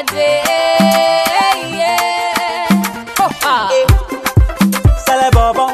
day. Yeah. Oh, ah. Sale bobo.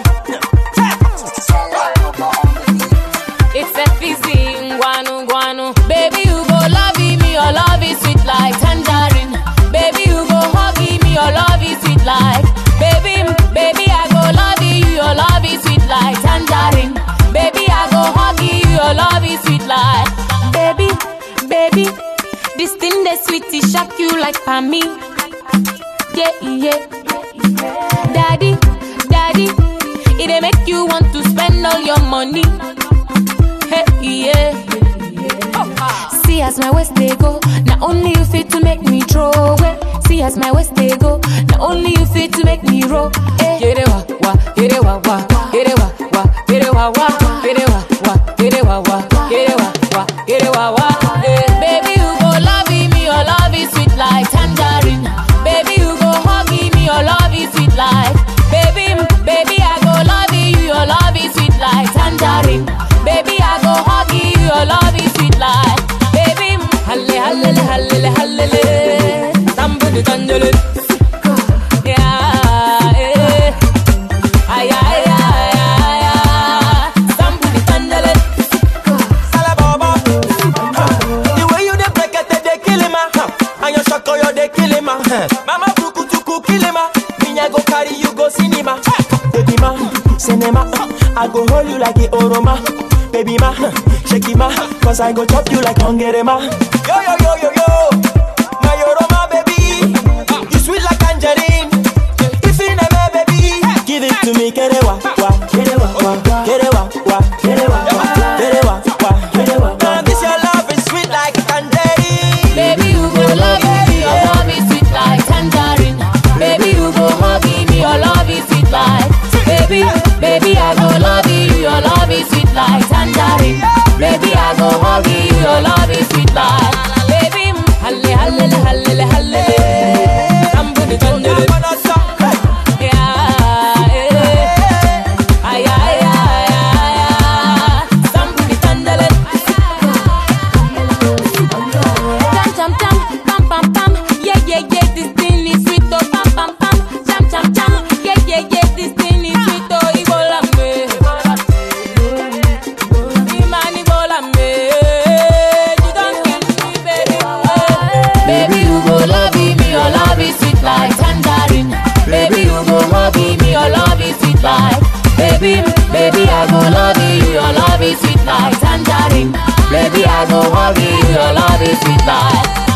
It's a fizzy, guanu guanu. Baby, you go love me, your love is sweet like tangerine. Baby, you go hug me, your love is sweet like. Baby, baby, I go love you, your love is sweet like tangerine. Baby, I go hug you, your love is sweet like. Baby, baby, this thing that sweet, it shock you like for me. Yeah, yeah. Daddy, daddy, it dey make you want to spend all your money. Hey, yeah. See as my waist they go, not only you fit to make me throw away. See as my waist they go, not only you fit to make me roll. Hey. Get it wa wa, get it wa wa, get it wa wa, get it wa wa, get it wa wa, get it wa wa, get it wa wa, get it wa wa. Hey. Baby you go love me, your love is sweet like tangerine. Baby you go hug me, your love is sweet like. Baby, baby I go love you, your love is sweet like tangerine. Baby I go hug you, your love is sweet like. Baby, halle halle halle halle, tambudu tanjulu. Yeah, eh. Ay, ay, ay, ay, ay. Tambudu tanjulu. Sale bobo. The way you dey break it, they kill him, ah. And your shako, you dey kill him, ah. Mama buku tuku kill him, ah. Me I go carry you go cinema. Baby ma, cinema. I go hold you like a oroma. Baby ma, shake it ma, cause I go chop you like hungry ma. Yo yo yo yo yo, my oroma baby, you sweet like tangerine. If you never baby, give it to me, get it wa wa, get it wa wa, get it wa wa, get it wa wa, get it wa wa, get it wa wa. This your love is sweet like tangerine. Baby, you go love me, your love is sweet like tangerine. Baby, you go hug me, your love is sweet like. Baby, baby, I go love you, your love is sweet like tangerine. Baby, I go hug you, your love is sweet like. Baby, halle halle halle halle, tambudu tanjulu. Yeah, eh. Ay, ay, ay, ay, ay. Tambudu tanjulu. Jam jam jam, pam pam pam, yeah yeah yeah, this thing is sweet oh pam pam pam, jam jam jam, yeah yeah yeah, this thing is sweet oh Ibola me, Imani Ibola me, you don't kill me baby, baby you go love me, your love is sweet like tangerine, baby you go hug me, your love is sweet like, baby baby I go love you, your love is sweet like tangerine. Baby, I go hug you, your love is sweet like